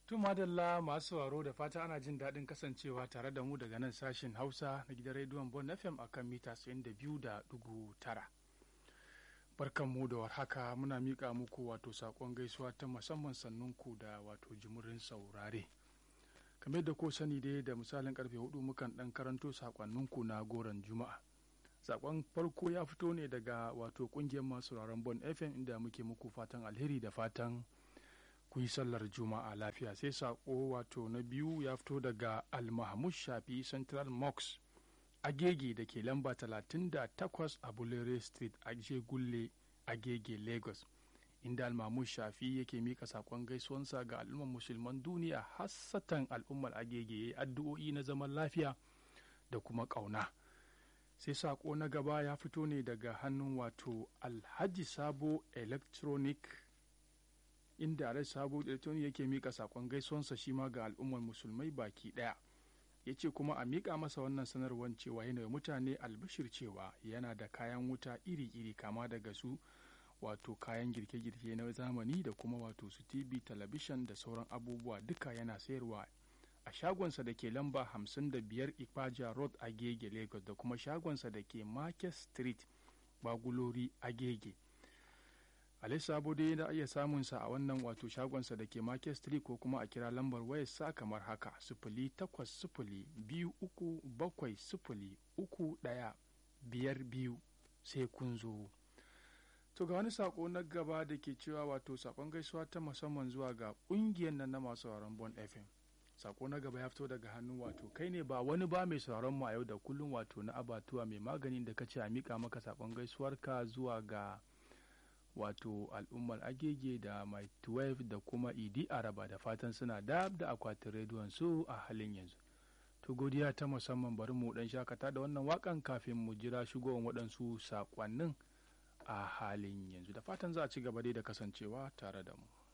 Tun madalla masu sauraro da fata ana jin daɗin kasancewa tare da mu daga nan sashen Hausa na gidan rediyon Bon FM a kan mita 92.9. Barkan mu da warhaka muna miƙa muku wato saƙon gaisuwa ta musamman sannunku da wato jimurin saurare. Kamar da ko sani dai da misalin karfe hudu mukan ɗan karanto saƙonninku na goron Juma'a. Saƙon farko ya fito ne daga wato ƙungiyar masu sauraron Bon FM inda muke muku fatan alheri da fatan ku yi sallar juma'a lafiya sai sako wato na biyu ya fito daga almahmud shafi central mox agege da ke lamba 38 a bulere street a gulle agege lagos inda almahmud shafi yake mika sakon gaisuwansa ga al'ummar musulman duniya hassatan al'ummar agege addu'o'i na zaman lafiya da kuma ƙauna sai sako na gaba ya fito ne daga hannun wato alhaji sabo electronic inda Alhaji Sabo Electronic yake mika sakon gaisuwansa shi ma ga al'ummar musulmai baki ɗaya. Ya ce kuma a mika masa wannan sanarwar cewa yana da mutane albashir cewa yana da kayan wuta iri-iri kama daga su wato kayan girke-girke na zamani da kuma wato su TV, talabishin da sauran abubuwa duka yana sayarwa a shagonsa da ke lamba 55 Ipaja Road Agege Lagos da kuma shagonsa da ke Market Street Bagulori Agege. Ali Sabo dai da iya samun sa a wannan wato shagonsa da ke Market Street ko kuma a kira lambar wayar sa kamar haka sifili takwas sifili biyu uku bakwai sifili uku ɗaya biyar biyu sai kun zo. To ga wani sako na gaba da ke cewa wato sakon gaisuwa ta musamman zuwa ga ƙungiyar nan na masu sauraron Bon FM. Sako na gaba ya fito daga hannu wato kai ne ba wani ba mai sauraron mu a yau da kullum wato na abatuwa mai maganin da ka ce a mika maka sakon gaisuwarka zuwa ga wato al'ummar agege da mai 12 da kuma idi araba da fatan suna dab da akwatin rediyon su a halin yanzu to godiya ta musamman bari mu dan shakata da wannan wakan kafin mu jira shigowar waɗansu saƙonnin a halin yanzu da fatan za a ci gaba dai da kasancewa tare da mu